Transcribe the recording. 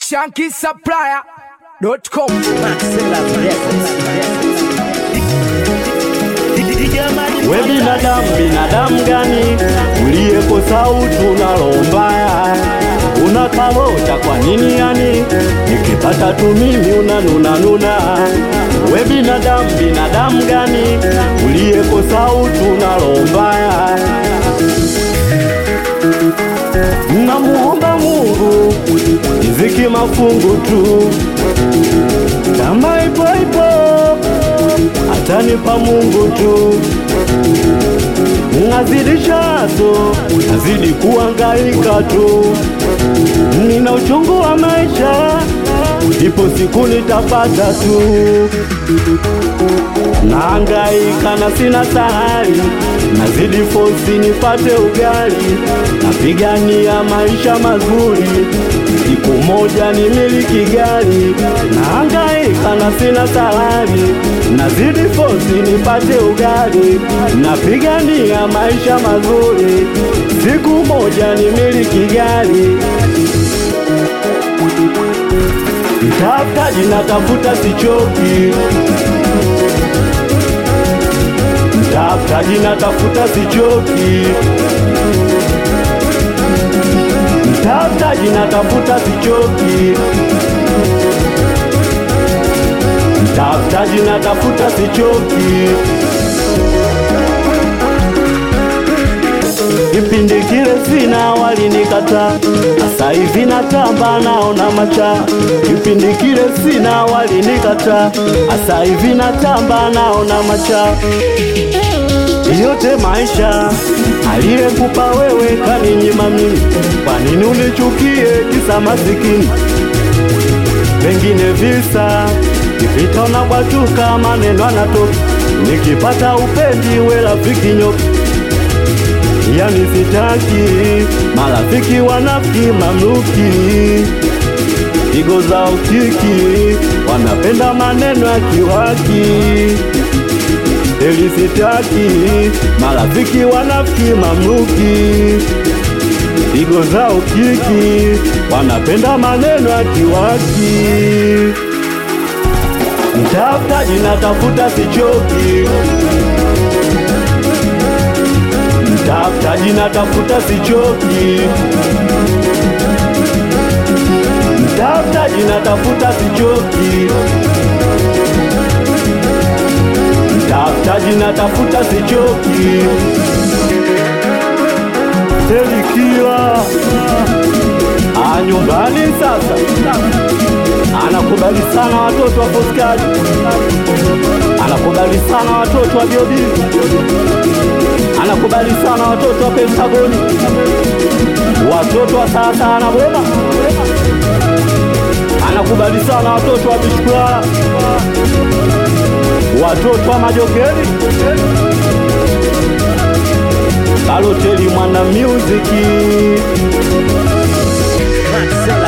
shankisupplier.com. We binadamu, binadamu gani uliyekosa utu unalo mbaya? Unakalota kwa nini yani? Nikipata tu mimi unanuna nuna. We binadamu, binadamu gani uliyekosa utu unalo mbaya? Namuomba Mungu riziki mafungu tu, kama ipo ipo atanipa Mungu tu. Nazidishazo, nazidi kuangaika tu, nina uchungu wa maisha, ipo siku nitapata tu. Naangaika na sina sahari, nazidi fosi nipate ugali, napigania maisha mazuri, siku moja nimiliki gari. Naangaika na sina sahari, nazidi fosi nipate ugali, napigania maisha mazuri, siku moja nimiliki gari. Mtafutaji natafuta sichoki, mtafutaji natafuta sichoki, mtafutaji natafuta sichoki, mtafutaji natafuta sichoki. Kipindi kile sina walinikata, sasa hivi natamba naona macha. Kipindi kile sina walinikata, sasa hivi natamba naona macha. Yote maisha aliyekupa wewe kaninyima mimi, kwa nini unichukie kisa masikini? Pengine visa kipita unabwatuka, maneno anatoka, nikipata upendi we rafiki nyoka yani sitaki marafiki wanafiki mamluki pigo za ukiki wanapenda maneno ya kiwaki eli sitaki marafiki wanafiki mamluki pigo za ukiki wanapenda maneno ya kiwaki mtafutaji natafuta sichoki Mtafutaji natafuta sichoki, mtafutaji natafuta sichoki, mtafutaji natafuta sichoki. Selikiwa a nyumbani sasa, anakubali sana watoto wa Foskari, anakubali sana watoto wa Biobili anakubali sana watoto wa Pentagoni, watoto wa sasa na Boma, anakubali sana watoto wa Bishkula, watoto wa Majokeri, Baloteli mwana muziki